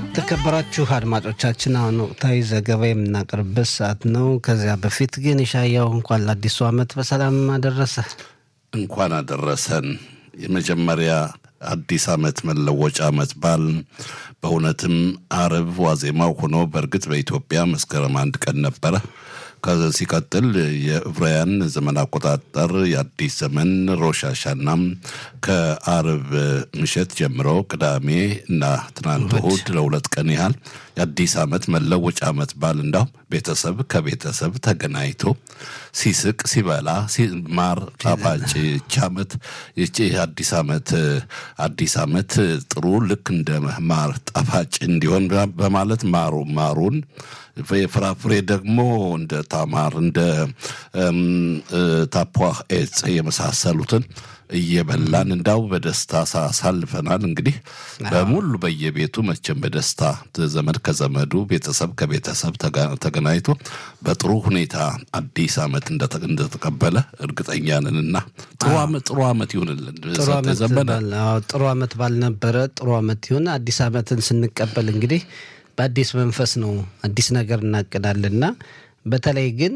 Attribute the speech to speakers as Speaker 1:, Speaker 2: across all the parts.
Speaker 1: የተከበራችሁ አድማጮቻችን አሁን ወቅታዊ ዘገባ የምናቀርብበት ሰዓት ነው። ከዚያ በፊት ግን የሻያው እንኳን ለአዲሱ ዓመት በሰላም አደረሰ።
Speaker 2: እንኳን አደረሰን። የመጀመሪያ አዲስ ዓመት መለወጫ ዓመት በዓል በእውነትም አርብ ዋዜማው ሆኖ በእርግጥ በኢትዮጵያ መስከረም አንድ ቀን ነበረ። ከዚ ሲቀጥል የዕብራውያን ዘመን አቆጣጠር የአዲስ ዘመን ሮሽ ሃሻናም ከአርብ ምሽት ጀምሮ ቅዳሜ እና ትናንት እሑድ ለሁለት ቀን ያህል የአዲስ ዓመት መለወጫ ዓመት በዓል እንዳው ቤተሰብ ከቤተሰብ ተገናኝቶ ሲስቅ ሲበላ ማር ጣፋጭ ይቺ ዓመት ይቺ አዲስ ዓመት አዲስ ዓመት ጥሩ ልክ እንደ ማር ጣፋጭ እንዲሆን በማለት ማሩ ማሩን የፍራፍሬ ደግሞ እንደ ታማር እንደ ታፖህ ኤጽ የመሳሰሉትን እየበላን እንዳው በደስታ ሳሳልፈናል። እንግዲህ በሙሉ በየቤቱ መቼም በደስታ ዘመድ ከዘመዱ ቤተሰብ ከቤተሰብ ተገናኝቶ በጥሩ ሁኔታ አዲስ ዓመት እንደተቀበለ እርግጠኛ ነንና ጥሩ ዓመት ይሁንልን።
Speaker 1: ጥሩ ዓመት ባልነበረ ጥሩ ዓመት ይሁን። አዲስ ዓመትን ስንቀበል እንግዲህ በአዲስ መንፈስ ነው አዲስ ነገር እናቅዳልና በተለይ ግን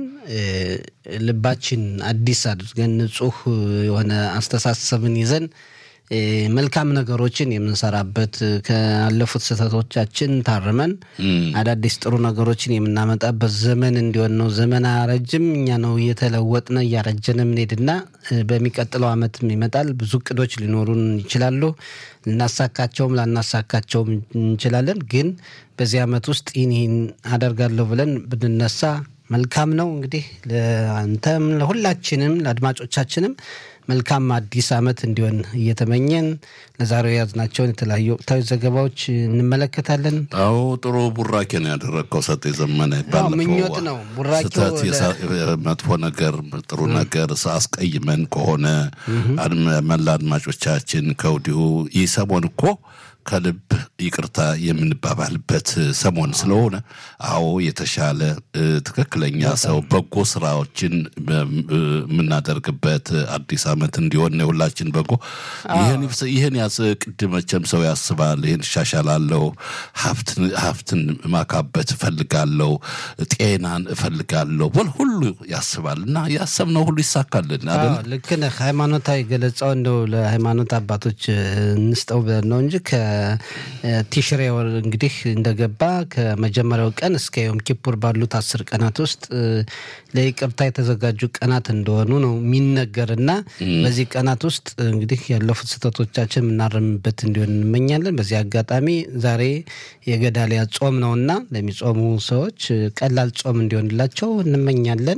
Speaker 1: ልባችን አዲስ አድርገን ንጹህ የሆነ አስተሳሰብን ይዘን መልካም ነገሮችን የምንሰራበት ካለፉት ስህተቶቻችን ታርመን አዳዲስ ጥሩ ነገሮችን የምናመጣበት ዘመን እንዲሆን ነው። ዘመን አያረጅም፣ እኛ ነው እየተለወጥነ እያረጀን የምንሄድና በሚቀጥለው ዓመትም ይመጣል። ብዙ እቅዶች ሊኖሩን ይችላሉ። ልናሳካቸውም ላናሳካቸውም እንችላለን። ግን በዚህ ዓመት ውስጥ ይህን ይህን አደርጋለሁ ብለን ብንነሳ መልካም ነው። እንግዲህ ለአንተም ለሁላችንም ለአድማጮቻችንም መልካም አዲስ ዓመት እንዲሆን እየተመኘን ለዛሬው የያዝናቸውን የተለያዩ ወቅታዊ ዘገባዎች እንመለከታለን።
Speaker 2: አዎ ጥሩ ቡራኬ ነው ያደረግከው ሰጥ የዘመነ
Speaker 1: ምኞት ነው ቡራኬው።
Speaker 2: መጥፎ ነገር ጥሩ ነገር አስቀይመን ከሆነ መላ አድማጮቻችን ከወዲሁ ይህ ሰሞን እኮ ከልብ ይቅርታ የምንባባልበት ሰሞን ስለሆነ አዎ የተሻለ ትክክለኛ ሰው በጎ ስራዎችን የምናደርግበት አዲስ ዓመት እንዲሆን የሁላችን በጎ ይህን ያስ ቅድ መቼም ሰው ያስባል። ይህን እሻሻላለሁ፣ ሀብትን ማካበት እፈልጋለሁ፣ ጤናን እፈልጋለሁ በል ሁሉ ያስባል እና ያሰብነው ሁሉ ይሳካልን አይደል?
Speaker 1: ልክ ነህ። ሃይማኖታዊ ገለጻው እንደው ለሃይማኖት አባቶች እንስጠው ብለን ነው እንጂ ቲሽሬ ወር እንግዲህ እንደገባ ከመጀመሪያው ቀን እስከ ዮም ኪፑር ባሉት አስር ቀናት ውስጥ ለይቅርታ የተዘጋጁ ቀናት እንደሆኑ ነው የሚነገርና በዚህ ቀናት ውስጥ እንግዲህ ያለፉት ስህተቶቻችን የምናረምበት እንዲሆን እንመኛለን። በዚህ አጋጣሚ ዛሬ የገዳሊያ ጾም ነውና ለሚጾሙ ሰዎች ቀላል ጾም እንዲሆንላቸው እንመኛለን።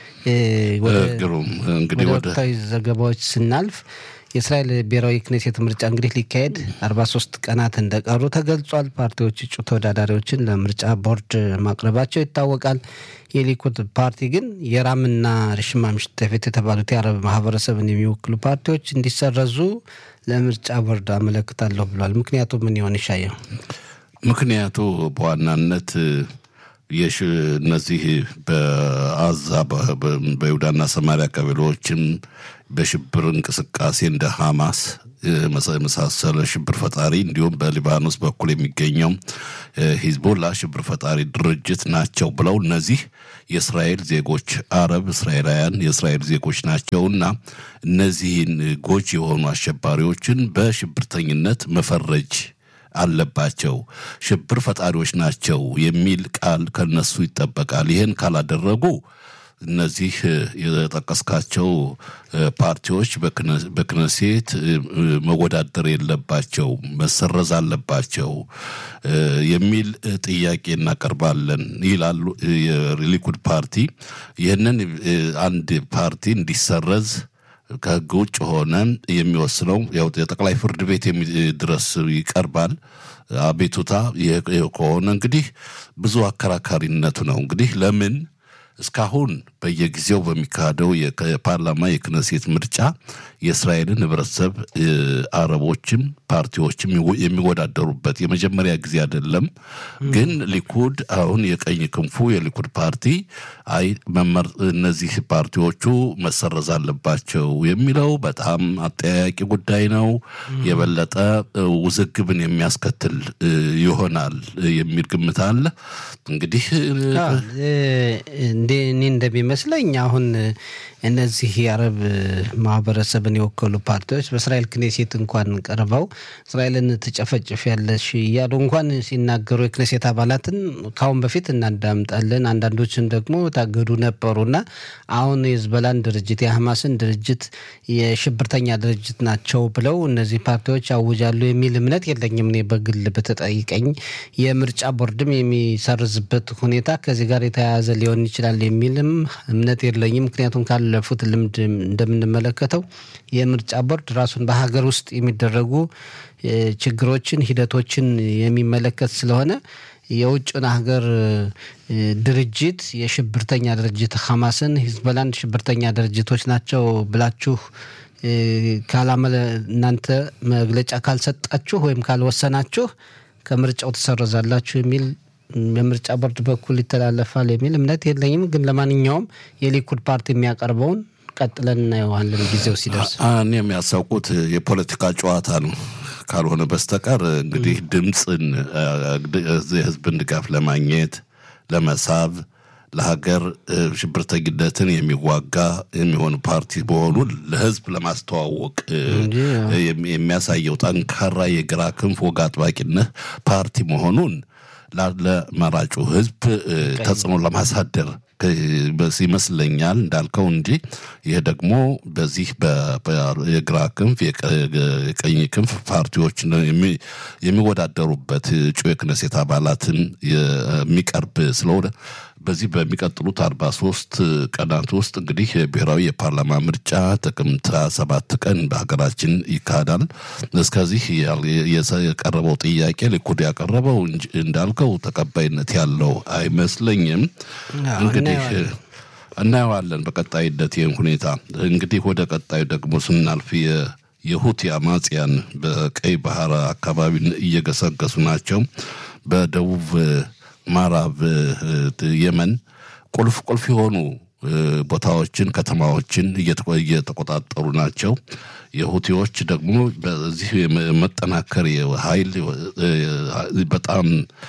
Speaker 1: ወደ ወቅታዊ ዘገባዎች ስናልፍ የእስራኤል ብሔራዊ ክኔሴት ምርጫ እንግዲህ ሊካሄድ አርባ ሶስት ቀናት እንደቀሩ ተገልጿል። ፓርቲዎች እጩ ተወዳዳሪዎችን ለምርጫ ቦርድ ማቅረባቸው ይታወቃል። የሊኩድ ፓርቲ ግን የራምና ርሽማ ምሽተፌት የተባሉት የአረብ ማህበረሰብን የሚወክሉ ፓርቲዎች እንዲሰረዙ ለምርጫ ቦርድ አመለክታለሁ ብሏል። ምክንያቱ ምን ይሆን ይሻየው?
Speaker 2: ምክንያቱ በዋናነት እነዚህ በአዛ በይሁዳና ሰማሪያ ቀበሌዎችም በሽብር እንቅስቃሴ እንደ ሐማስ የመሳሰለ ሽብር ፈጣሪ እንዲሁም በሊባኖስ በኩል የሚገኘው ሂዝቦላ ሽብር ፈጣሪ ድርጅት ናቸው ብለው እነዚህ የእስራኤል ዜጎች አረብ እስራኤላውያን የእስራኤል ዜጎች ናቸውና እነዚህን ጎጂ የሆኑ አሸባሪዎችን በሽብርተኝነት መፈረጅ አለባቸው። ሽብር ፈጣሪዎች ናቸው የሚል ቃል ከነሱ ይጠበቃል። ይህን ካላደረጉ እነዚህ የጠቀስካቸው ፓርቲዎች በክነሴት መወዳደር የለባቸው፣ መሰረዝ አለባቸው የሚል ጥያቄ እናቀርባለን ይላሉ የሊኩድ ፓርቲ። ይህንን አንድ ፓርቲ እንዲሰረዝ ከህግ ውጭ ሆነ የሚወስነው ያው የጠቅላይ ፍርድ ቤት ድረስ ይቀርባል። አቤቱታ ከሆነ እንግዲህ ብዙ አከራካሪነቱ ነው። እንግዲህ ለምን እስካሁን በየጊዜው በሚካሄደው የፓርላማ የክነሴት ምርጫ የእስራኤልን ህብረተሰብ አረቦችም ፓርቲዎችም የሚወዳደሩበት የመጀመሪያ ጊዜ አይደለም። ግን ሊኩድ አሁን የቀኝ ክንፉ የሊኩድ ፓርቲ አይ መመር እነዚህ ፓርቲዎቹ መሰረዝ አለባቸው የሚለው በጣም አጠያያቂ ጉዳይ ነው። የበለጠ ውዝግብን የሚያስከትል ይሆናል የሚል ግምት አለ። እንግዲህ
Speaker 1: እንዴ እኔ እንደሚመስለኝ አሁን እነዚህ የአረብ ማህበረሰብን የወከሉ ፓርቲዎች በእስራኤል ክኔሴት እንኳን ቀርበው እስራኤልን ትጨፈጭፍ ያለሽ እያሉ እንኳን ሲናገሩ የክኔሴት አባላትን ካሁን በፊት እናዳምጣለን። አንዳንዶችን ደግሞ ታገዱ ነበሩና አሁን የህዝበላን ድርጅት የሐማስን ድርጅት የሽብርተኛ ድርጅት ናቸው ብለው እነዚህ ፓርቲዎች ያውጃሉ የሚል እምነት የለኝም። እኔ በግል በተጠይቀኝ የምርጫ ቦርድም የሚሰርዝበት ሁኔታ ከዚህ ጋር የተያያዘ ሊሆን ይችላል የሚልም እምነት የለኝም። ምክንያቱም ካለፉት ልምድ እንደምንመለከተው የምርጫ ቦርድ ራሱን በሀገር ውስጥ የሚደረጉ ችግሮችን፣ ሂደቶችን የሚመለከት ስለሆነ የውጭን ሀገር ድርጅት የሽብርተኛ ድርጅት ሐማስን፣ ሂዝበላን ሽብርተኛ ድርጅቶች ናቸው ብላችሁ ካላመለ እናንተ መግለጫ ካልሰጣችሁ ወይም ካልወሰናችሁ ከምርጫው ትሰረዛላችሁ የሚል በምርጫ ቦርድ በኩል ይተላለፋል የሚል እምነት የለኝም። ግን ለማንኛውም የሊኩድ ፓርቲ የሚያቀርበውን ቀጥለን እናየዋለን ጊዜው ሲደርስ።
Speaker 2: እኔ የሚያሳውቁት የፖለቲካ ጨዋታ ነው ካልሆነ በስተቀር እንግዲህ ድምፅን የህዝብን ድጋፍ ለማግኘት ለመሳብ ለሀገር ሽብርተኝነትን የሚዋጋ የሚሆን ፓርቲ መሆኑን ለህዝብ ለማስተዋወቅ የሚያሳየው ጠንካራ የግራ ክንፍ ወግ አጥባቂነት ፓርቲ መሆኑን ለመራጩ ህዝብ ተጽዕኖ ለማሳደር ይመስለኛል እንዳልከው እንጂ ይህ ደግሞ በዚህ የግራ ክንፍ የቀኝ ክንፍ ፓርቲዎች የሚወዳደሩበት እጩ የክነሴት አባላትን የሚቀርብ ስለሆነ በዚህ በሚቀጥሉት አርባ ሶስት ቀናት ውስጥ እንግዲህ ብሔራዊ የፓርላማ ምርጫ ጥቅምት ሰባት ቀን በሀገራችን ይካሄዳል። እስከዚህ የቀረበው ጥያቄ ሊኩድ ያቀረበው እንዳልከው ተቀባይነት ያለው አይመስለኝም። እንግዲህ እናየዋለን በቀጣይነት ይህን ሁኔታ። እንግዲህ ወደ ቀጣዩ ደግሞ ስናልፍ የሁቲ አማጽያን በቀይ ባህር አካባቢ እየገሰገሱ ናቸው። በደቡብ ምዕራብ የመን ቁልፍ ቁልፍ የሆኑ ቦታዎችን፣ ከተማዎችን እየተቆጣጠሩ ናቸው። የሁቲዎች ደግሞ በዚህ መጠናከር ኃይል በጣም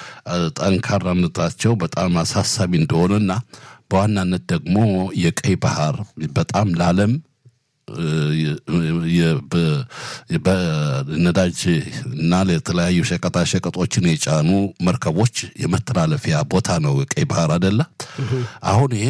Speaker 2: ጠንካራነታቸው በጣም አሳሳቢ እንደሆነና በዋናነት ደግሞ የቀይ ባህር በጣም ለዓለም በነዳጅ እና ለተለያዩ ሸቀጣ ሸቀጦችን የጫኑ መርከቦች የመተላለፊያ ቦታ ነው ቀይ ባህር አደለ። አሁን ይሄ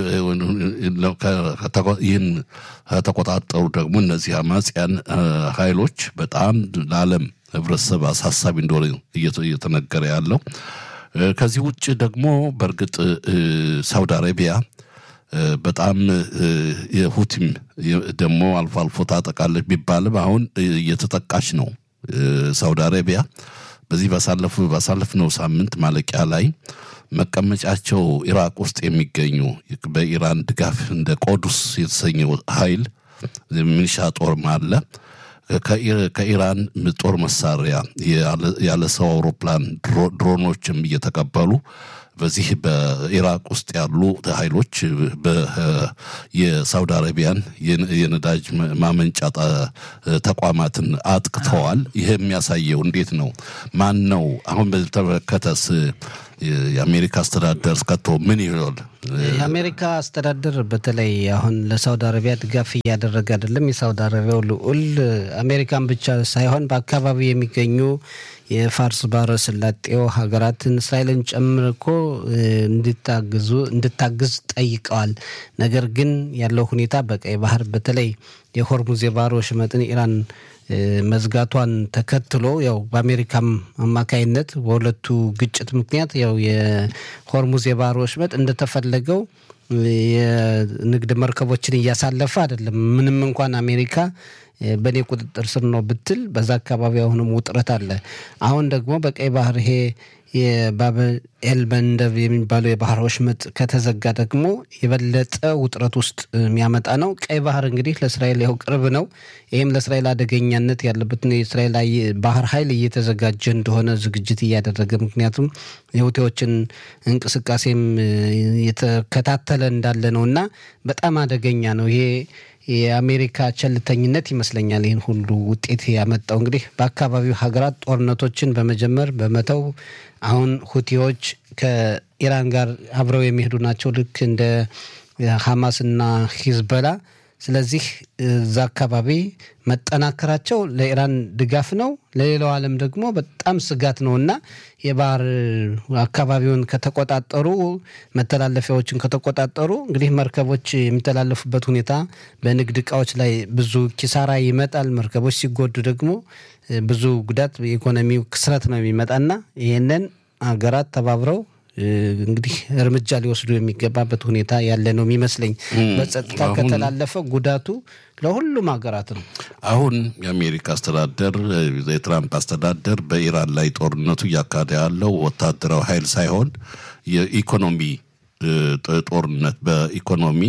Speaker 2: ይህን ከተቆጣጠሩ ደግሞ እነዚህ አማጽያን ኃይሎች በጣም ለዓለም ህብረተሰብ አሳሳቢ እንደሆነ እየተነገረ ያለው። ከዚህ ውጭ ደግሞ በእርግጥ ሳውዲ አረቢያ በጣም የሁቲም ደግሞ አልፎ አልፎ ታጠቃለች ቢባልም አሁን እየተጠቃች ነው። ሳውዲ አረቢያ በዚህ ባሳለፍነው ሳምንት ማለቂያ ላይ መቀመጫቸው ኢራቅ ውስጥ የሚገኙ በኢራን ድጋፍ እንደ ቆዱስ የተሰኘው ኃይል ሚኒሻ ጦርም አለ ከኢራን ጦር መሳሪያ ያለ ሰው አውሮፕላን ድሮኖችም እየተቀበሉ በዚህ በኢራቅ ውስጥ ያሉ ኃይሎች የሳውዲ አረቢያን የነዳጅ ማመንጫ ተቋማትን አጥቅተዋል። ይህ የሚያሳየው እንዴት ነው? ማን ነው? አሁን በተመለከተስ የአሜሪካ አስተዳደር እስከቶ ምን ይሆን?
Speaker 1: የአሜሪካ አስተዳደር በተለይ አሁን ለሳውዲ አረቢያ ድጋፍ እያደረገ አይደለም። የሳውዲ አረቢያው ልዑል አሜሪካን ብቻ ሳይሆን በአካባቢው የሚገኙ የፋርስ ባህረ ሰላጤው ሀገራትን እስራኤልን ጨምሮ እኮ እንድታግዙ እንድታግዝ ጠይቀዋል። ነገር ግን ያለው ሁኔታ በቀይ ባህር በተለይ የሆርሙዝ የባህር ወሽመጥን ኢራን መዝጋቷን ተከትሎ ያው በአሜሪካም አማካይነት በሁለቱ ግጭት ምክንያት ያው የሆርሙዝ የባህር ወሽመጥ እንደተፈለገው የንግድ መርከቦችን እያሳለፈ አይደለም። ምንም እንኳን አሜሪካ በእኔ ቁጥጥር ስር ነው ብትል በዛ አካባቢ አሁንም ውጥረት አለ። አሁን ደግሞ በቀይ ባህር ይሄ የባበል ኤል መንደብ የሚባለው የባህር ወሽመጥ ከተዘጋ ደግሞ የበለጠ ውጥረት ውስጥ የሚያመጣ ነው። ቀይ ባህር እንግዲህ ለእስራኤል ያው ቅርብ ነው። ይህም ለእስራኤል አደገኛነት ያለበትን የእስራኤል ባህር ኃይል እየተዘጋጀ እንደሆነ ዝግጅት እያደረገ ምክንያቱም የሁቴዎችን እንቅስቃሴም የተከታተለ እንዳለ ነው እና በጣም አደገኛ ነው ይሄ የአሜሪካ ቸልተኝነት ይመስለኛል ይህን ሁሉ ውጤት ያመጣው። እንግዲህ በአካባቢው ሀገራት ጦርነቶችን በመጀመር በመተው አሁን ሁቲዎች ከኢራን ጋር አብረው የሚሄዱ ናቸው ልክ እንደ ሐማስና ሂዝበላ። ስለዚህ እዛ አካባቢ መጠናከራቸው ለኢራን ድጋፍ ነው፣ ለሌላው ዓለም ደግሞ በጣም ስጋት ነው እና የባህር አካባቢውን ከተቆጣጠሩ መተላለፊያዎችን ከተቆጣጠሩ እንግዲህ መርከቦች የሚተላለፉበት ሁኔታ በንግድ እቃዎች ላይ ብዙ ኪሳራ ይመጣል። መርከቦች ሲጎዱ ደግሞ ብዙ ጉዳት፣ የኢኮኖሚው ክስረት ነው የሚመጣና ይህንን ሀገራት ተባብረው እንግዲህ እርምጃ ሊወስዱ የሚገባበት ሁኔታ ያለ ነው የሚመስለኝ። በጸጥታ ከተላለፈ ጉዳቱ ለሁሉም ሀገራት ነው።
Speaker 2: አሁን የአሜሪካ አስተዳደር የትራምፕ አስተዳደር በኢራን ላይ ጦርነቱ እያካሄደ ያለው ወታደራዊ ኃይል ሳይሆን የኢኮኖሚ ጦርነት በኢኮኖሚ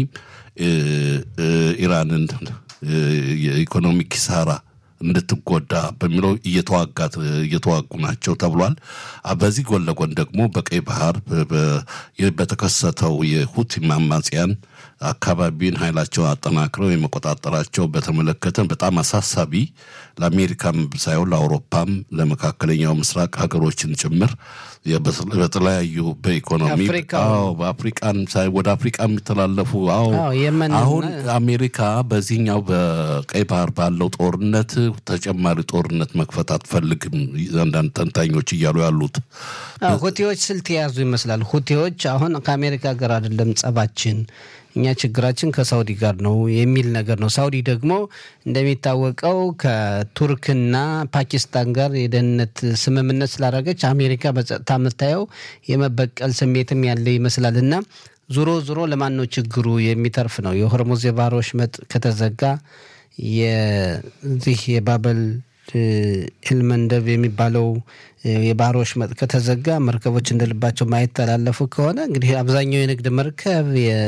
Speaker 2: ኢራንን የኢኮኖሚ ኪሳራ እንድትጎዳ በሚለው እየተዋጋት እየተዋጉ ናቸው ተብሏል። በዚህ ጎን ለጎን ደግሞ በቀይ ባህር በተከሰተው የሁቲ አማጽያን አካባቢን ኃይላቸውን አጠናክረው የመቆጣጠራቸው በተመለከተ በጣም አሳሳቢ ለአሜሪካም ሳይሆን ለአውሮፓም ለመካከለኛው ምስራቅ ሀገሮችን ጭምር በተለያዩ በኢኮኖሚ በአፍሪቃን ወደ አፍሪቃ የሚተላለፉ አዎ አሁን አሜሪካ በዚህኛው በቀይ ባህር ባለው ጦርነት ተጨማሪ ጦርነት መክፈት አትፈልግም። አንዳንድ ተንታኞች እያሉ ያሉት
Speaker 1: ሁቴዎች ስልት የያዙ ይመስላል። ሁቴዎች አሁን ከአሜሪካ ጋር አይደለም ጸባችን እኛ ችግራችን ከሳውዲ ጋር ነው የሚል ነገር ነው። ሳውዲ ደግሞ እንደሚታወቀው ከቱርክና ፓኪስታን ጋር የደህንነት ስምምነት ስላደረገች አሜሪካ በጸጥታ የምታየው የመበቀል ስሜትም ያለ ይመስላል እና ዞሮ ዞሮ ለማን ነው ችግሩ የሚተርፍ ነው። የሆርሙዝ የባህር ወሽመጥ ከተዘጋ የዚህ የባበል ኤልመንደብ የሚባለው የባህር ወሽመጥ ከተዘጋ መርከቦች እንደልባቸው ማይተላለፉ ከሆነ እንግዲህ አብዛኛው የንግድ መርከብ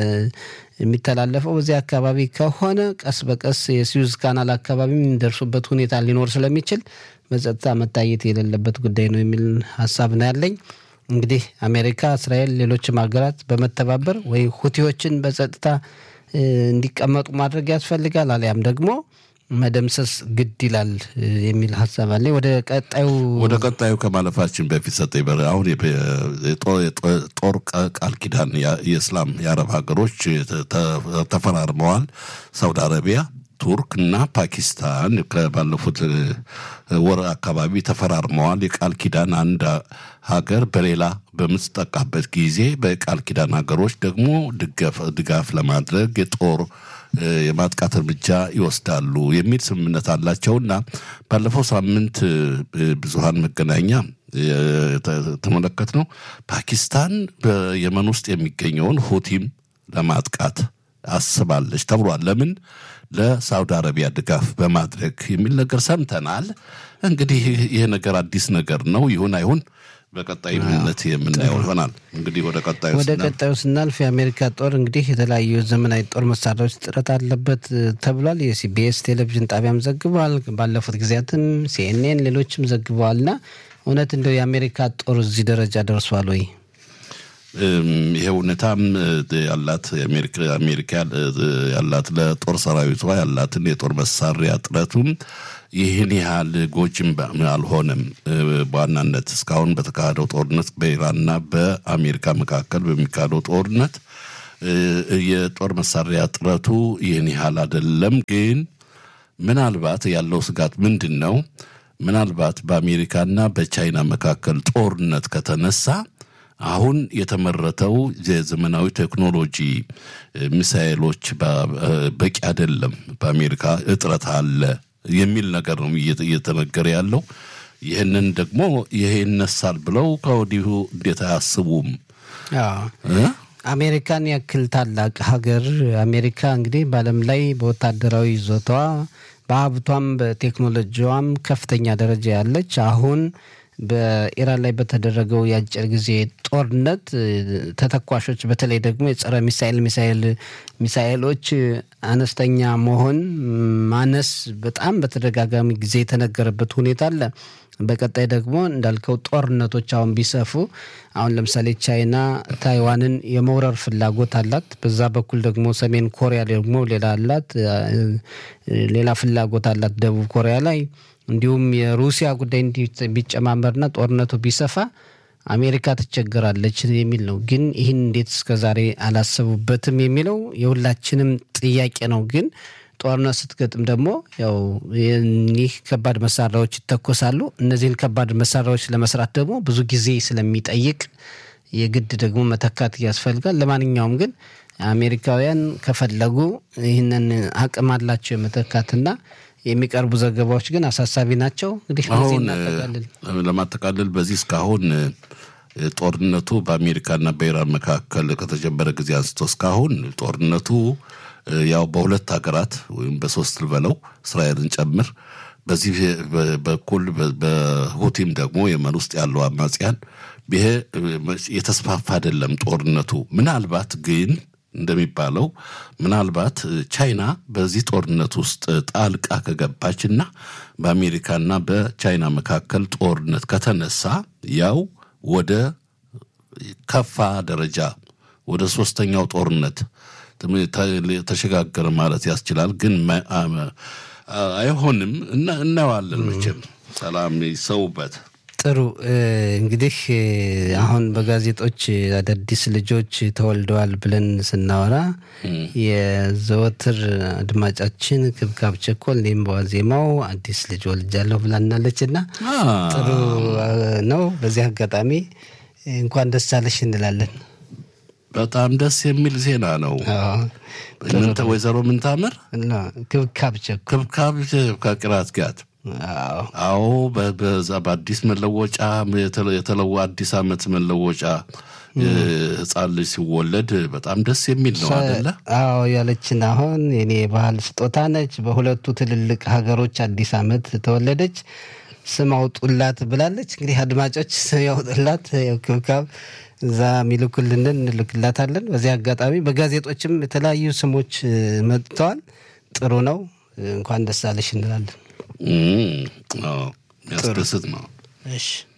Speaker 1: የሚተላለፈው በዚህ አካባቢ ከሆነ ቀስ በቀስ የስዊዝ ካናል አካባቢ የሚደርሱበት ሁኔታ ሊኖር ስለሚችል በጸጥታ መታየት የሌለበት ጉዳይ ነው የሚል ሀሳብ ነው ያለኝ። እንግዲህ አሜሪካ፣ እስራኤል፣ ሌሎችም ሀገራት በመተባበር ወይ ሁቲዎችን በጸጥታ እንዲቀመጡ ማድረግ ያስፈልጋል አሊያም ደግሞ መደምሰስ ግድ ይላል የሚል ሀሳብ አለ። ወደ ቀጣዩ
Speaker 2: ወደ ቀጣዩ ከማለፋችን በፊት ሰጠኝ በር አሁን የጦር ቃል ኪዳን የእስላም የአረብ ሀገሮች ተፈራርመዋል። ሳውዲ አረቢያ፣ ቱርክ እና ፓኪስታን ባለፉት ወር አካባቢ ተፈራርመዋል። የቃል ኪዳን አንድ ሀገር በሌላ በምትጠቃበት ጊዜ በቃል ኪዳን ሀገሮች ደግሞ ድጋፍ ለማድረግ የጦር የማጥቃት እርምጃ ይወስዳሉ የሚል ስምምነት አላቸውና ባለፈው ሳምንት ብዙሃን መገናኛ ተመለከት ነው ፓኪስታን በየመን ውስጥ የሚገኘውን ሁቲም ለማጥቃት አስባለች ተብሏል። ለምን? ለሳውዲ አረቢያ ድጋፍ በማድረግ የሚል ነገር ሰምተናል። እንግዲህ ይህ ነገር አዲስ ነገር ነው። ይሁን አይሁን በቀጣይነት የምናየው ይሆናል። እንግዲህ ወደ ቀጣዩ
Speaker 1: ወደ ቀጣዩ ስናልፍ የአሜሪካ ጦር እንግዲህ የተለያዩ ዘመናዊ ጦር መሳሪያዎች ጥረት አለበት ተብሏል። የሲቢኤስ ቴሌቪዥን ጣቢያም ዘግበዋል። ባለፉት ጊዜያትም ሲኤንኤን፣ ሌሎችም ዘግበዋልና እውነት እንደው የአሜሪካ ጦር እዚህ ደረጃ ደርሷል ወይ?
Speaker 2: ይሄ እውነታም ያላት አሜሪካ ያላት ለጦር ሰራዊቷ ያላትን የጦር መሳሪያ ጥረቱም ይህን ያህል ጎጅም አልሆነም። በዋናነት እስካሁን በተካሄደው ጦርነት በኢራንና በአሜሪካ መካከል በሚካሄደው ጦርነት የጦር መሳሪያ ጥረቱ ይህን ያህል አይደለም። ግን ምናልባት ያለው ስጋት ምንድን ነው? ምናልባት በአሜሪካና በቻይና መካከል ጦርነት ከተነሳ አሁን የተመረተው የዘመናዊ ቴክኖሎጂ ሚሳኤሎች በቂ አይደለም፣ በአሜሪካ እጥረት አለ የሚል ነገር ነው እየተነገረ ያለው። ይህንን ደግሞ ይሄ ይነሳል ብለው ከወዲሁ እንዴት አያስቡም?
Speaker 1: አሜሪካን ያክል ታላቅ ሀገር አሜሪካ እንግዲህ በዓለም ላይ በወታደራዊ ይዞታዋ በሀብቷም በቴክኖሎጂዋም ከፍተኛ ደረጃ ያለች አሁን በኢራን ላይ በተደረገው የአጭር ጊዜ ጦርነት ተተኳሾች በተለይ ደግሞ የጸረ ሚሳኤል ሚሳኤል ሚሳኤሎች አነስተኛ መሆን ማነስ በጣም በተደጋጋሚ ጊዜ የተነገረበት ሁኔታ አለ። በቀጣይ ደግሞ እንዳልከው ጦርነቶች አሁን ቢሰፉ አሁን ለምሳሌ ቻይና ታይዋንን የመውረር ፍላጎት አላት። በዛ በኩል ደግሞ ሰሜን ኮሪያ ደግሞ ሌላ አላት፣ ሌላ ፍላጎት አላት ደቡብ ኮሪያ ላይ እንዲሁም የሩሲያ ጉዳይ እንዲህ ቢጨማመርና ጦርነቱ ቢሰፋ አሜሪካ ትቸገራለች የሚል ነው። ግን ይህን እንዴት እስከዛሬ አላሰቡበትም የሚለው የሁላችንም ጥያቄ ነው። ግን ጦርነት ስትገጥም ደግሞ ያው ይህ ከባድ መሳሪያዎች ይተኮሳሉ። እነዚህን ከባድ መሳሪያዎች ለመስራት ደግሞ ብዙ ጊዜ ስለሚጠይቅ የግድ ደግሞ መተካት ያስፈልጋል። ለማንኛውም ግን አሜሪካውያን ከፈለጉ ይህንን አቅም አላቸው የመተካትና የሚቀርቡ ዘገባዎች ግን አሳሳቢ ናቸው። እንግዲህ
Speaker 2: አሁን ለማጠቃለል በዚህ እስካሁን ጦርነቱ በአሜሪካና በኢራን መካከል ከተጀመረ ጊዜ አንስቶ እስካሁን ጦርነቱ ያው በሁለት ሀገራት ወይም በሶስት ልበለው እስራኤልን ጨምር በዚህ በኩል በሁቲም ደግሞ የመን ውስጥ ያለው አማጽያን ይሄ የተስፋፋ አይደለም ጦርነቱ ምናልባት ግን እንደሚባለው ምናልባት ቻይና በዚህ ጦርነት ውስጥ ጣልቃ ከገባችና በአሜሪካና በቻይና መካከል ጦርነት ከተነሳ ያው ወደ ከፋ ደረጃ ወደ ሶስተኛው ጦርነት ተሸጋገረ ማለት ያስችላል። ግን አይሆንም። እናየዋለን። መቼም ሰላም ይሰውበት።
Speaker 1: ጥሩ እንግዲህ አሁን በጋዜጦች አዳዲስ ልጆች ተወልደዋል ብለን ስናወራ የዘወትር አድማጫችን ክብካብ ቸኮል እኔም በዋዜማው አዲስ ልጅ ወልጃለሁ ብላናለች እና ጥሩ ነው። በዚህ አጋጣሚ እንኳን ደስ አለሽ እንላለን።
Speaker 2: በጣም ደስ የሚል ዜና ነው። ወይዘሮ ምንታምር
Speaker 1: ክብካብ ቸኮል
Speaker 2: ክብካብ ከቅራት ጋት አዎ በዛ በአዲስ መለወጫ የተለወ አዲስ ዓመት መለወጫ ህፃን ልጅ ሲወለድ በጣም ደስ የሚል ነው አደለ?
Speaker 1: አዎ ያለችን አሁን የኔ የባህል ስጦታ ነች። በሁለቱ ትልልቅ ሀገሮች አዲስ ዓመት ተወለደች። ስም አውጡላት ብላለች። እንግዲህ አድማጮች ስም ያውጡላት ክብካብ እዛ የሚልኩልንን እንልክላታለን። በዚህ አጋጣሚ በጋዜጦችም የተለያዩ ስሞች መጥተዋል። ጥሩ ነው። እንኳን ደስ አለሽ እንላለን።
Speaker 2: ያስደስት ነው።
Speaker 1: እሺ